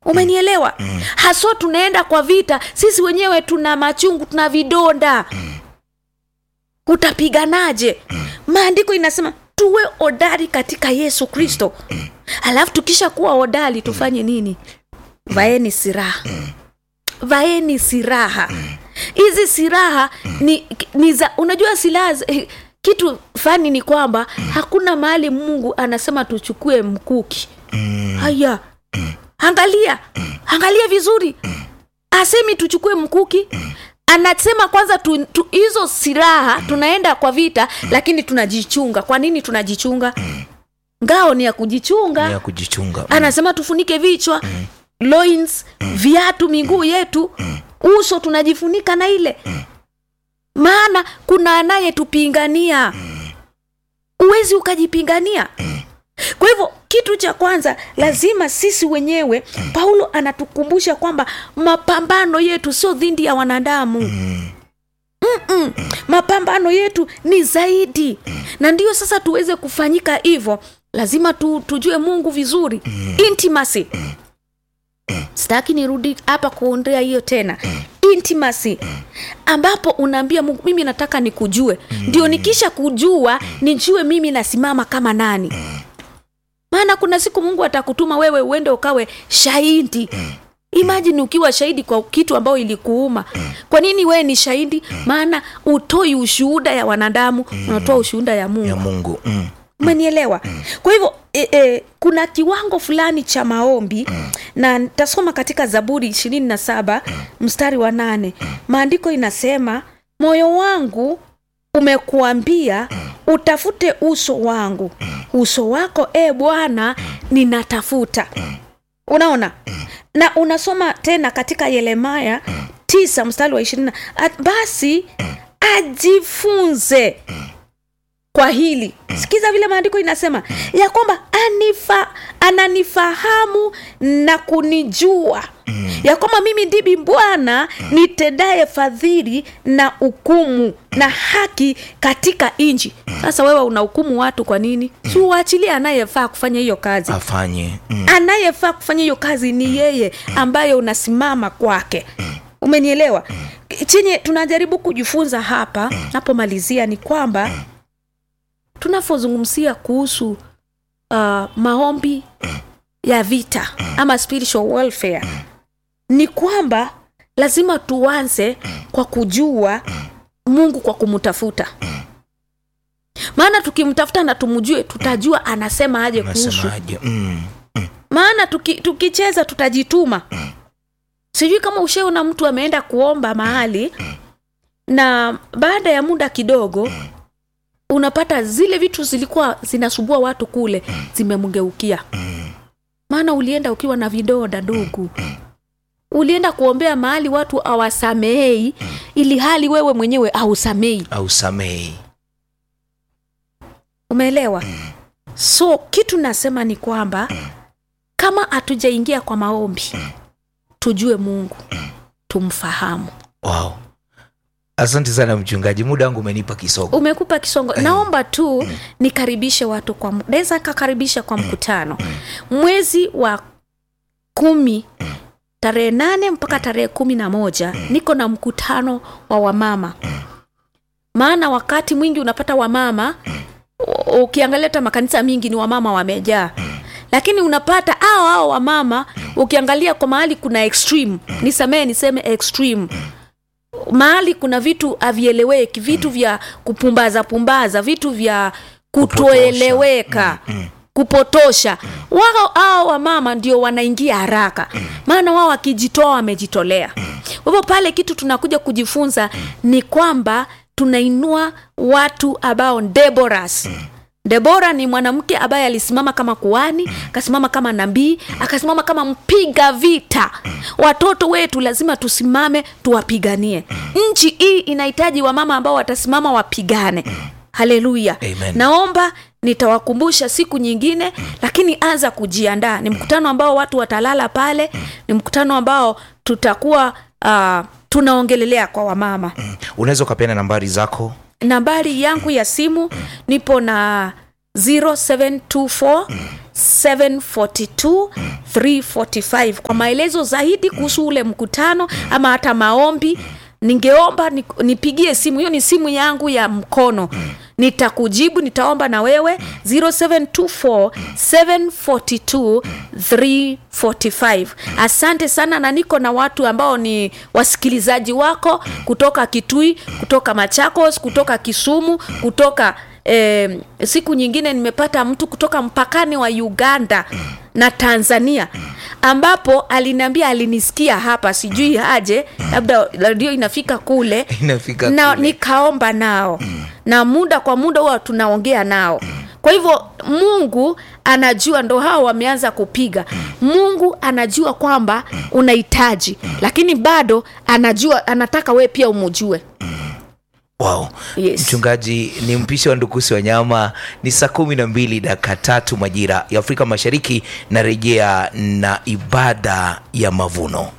umenielewa haswa tunaenda kwa vita sisi wenyewe tuna machungu tuna vidonda utapiganaje maandiko inasema tuwe odari katika yesu kristo alafu tukisha kuwa odari tufanye nini vaeni siraha vaeni siraha hizi siraha ni, ni za unajua silaha za- eh, kitu fani ni kwamba hakuna mahali mungu anasema tuchukue mkuki haya angalia angalia vizuri asemi tuchukue mkuki anasema kwanza tu, tu, hizo silaha tunaenda kwa vita lakini tunajichunga kwa nini tunajichunga ngao ni ya kujichunga ni ya kujichunga mm. anasema tufunike vichwa loins viatu miguu yetu uso tunajifunika na ile maana kuna anayetupingania uwezi ukajipingania kwa hivyo kitu cha kwanza lazima sisi wenyewe paulo anatukumbusha kwamba mapambano yetu sio dhindi ya wanadamu Mm-mm. mapambano yetu ni zaidi na ndiyo sasa tuweze kufanyika hivyo lazima tu, tujue mungu vizuri intimacy sitaki nirudi hapa kuondea hiyo tena intimacy ambapo unaambia mungu mimi nataka nikujue ndio nikisha kujua nijue mimi nasimama kama nani maana kuna siku mungu atakutuma wewe uende ukawe shahidi imajini ukiwa shahidi kwa kitu ambayo ilikuuma kwa nini wewe ni shahidi maana utoi ushuhuda ya wanadamu unatoa ushuhuda ya mungu ya mungu mm. umenielewa kwa hivyo e, e, kuna kiwango fulani cha maombi na nitasoma katika zaburi ishirini na saba mstari wa nane maandiko inasema moyo wangu umekuambia utafute uso wangu uso wako e bwana ninatafuta unaona na unasoma tena katika yeremaya tisa mstari wa ishirini basi ajifunze kwa hili sikiza vile maandiko inasema ya kwamba anifa, ananifahamu na kunijua ya kwamba mimi ndimi bwana nitendaye fadhili na hukumu na haki katika nchi sasa wewe unahukumu watu kwa nini si uachilie anayefaa kufanya hiyo kazi afanye mm. anayefaa kufanya hiyo kazi ni yeye ambaye unasimama kwake umenielewa chenye tunajaribu kujifunza hapa napomalizia ni kwamba tunapozungumzia kuhusu uh, maombi ya vita ama spiritual welfare ni kwamba lazima tuanze kwa kujua mungu kwa kumtafuta maana tukimtafuta na tumjue tutajua anasema aje kuhusu nasemaje mm. maana tuki, tukicheza tutajituma sijui kama ushaona mtu ameenda kuomba mahali na baada ya muda kidogo unapata zile vitu zilikuwa zinasumbua watu kule zimemgeukia maana ulienda ukiwa na vidonda ndugu ulienda kuombea mahali watu awasamehei ili hali wewe mwenyewe ausamei au samehi umeelewa so kitu nasema ni kwamba kama hatujaingia kwa maombi tujue mungu tumfahamu wow. asante sana mchungaji muda wangu umenipa kisogo umekupa kisongo naomba tu nikaribishe watu kwa mu- naweza kakaribisha kwa mkutano mwezi wa kumi tarehe nane mpaka tarehe kumi na moja niko na mkutano wa wamama maana wakati mwingi unapata wamama u- ukiangalia hata makanisa mingi ni wamama wamejaa lakini unapata hao hao wamama ukiangalia kwa mahali kuna extreme nisamee niseme extreme mahali kuna vitu havieleweki vitu vya kupumbaza pumbaza vitu vya kutoeleweka kupotosha wao hao wamama ndio wanaingia haraka maana wao wakijitoa wamejitolea kwa hivyo pale kitu tunakuja kujifunza ni kwamba tunainua watu ambao Deborahs debora ni mwanamke ambaye alisimama kama kuani akasimama kama nabii akasimama kama mpiga vita watoto wetu lazima tusimame tuwapiganie nchi hii inahitaji wamama ambao watasimama wapigane haleluya Amen. naomba nitawakumbusha siku nyingine lakini anza kujiandaa ni mkutano ambao watu watalala pale ni mkutano ambao tutakuwa uh, tunaongelelea kwa wamama unaweza ukapeana nambari zako nambari yangu ya simu nipo na 0724 742 345 kwa maelezo zaidi kuhusu ule mkutano ama hata maombi ningeomba ni- nipigie simu hiyo ni simu yangu ya mkono nitakujibu nitaomba na wewe 0724 742 345 asante sana na niko na watu ambao ni wasikilizaji wako kutoka kitui kutoka machakos kutoka kisumu kutoka eh, siku nyingine nimepata mtu kutoka mpakani wa uganda na tanzania ambapo aliniambia alinisikia hapa sijui aje labda radio inafika kule Inafika na kule. nikaomba nao na muda kwa muda huwa tunaongea nao kwa hivyo mungu anajua ndo hao wameanza kupiga mungu anajua kwamba unahitaji lakini bado anajua anataka we pia umujue wow. Yes. mchungaji ni mpishi wa ndukusi wa nyama ni saa kumi na mbili dakika tatu majira ya afrika mashariki narejea na ibada ya mavuno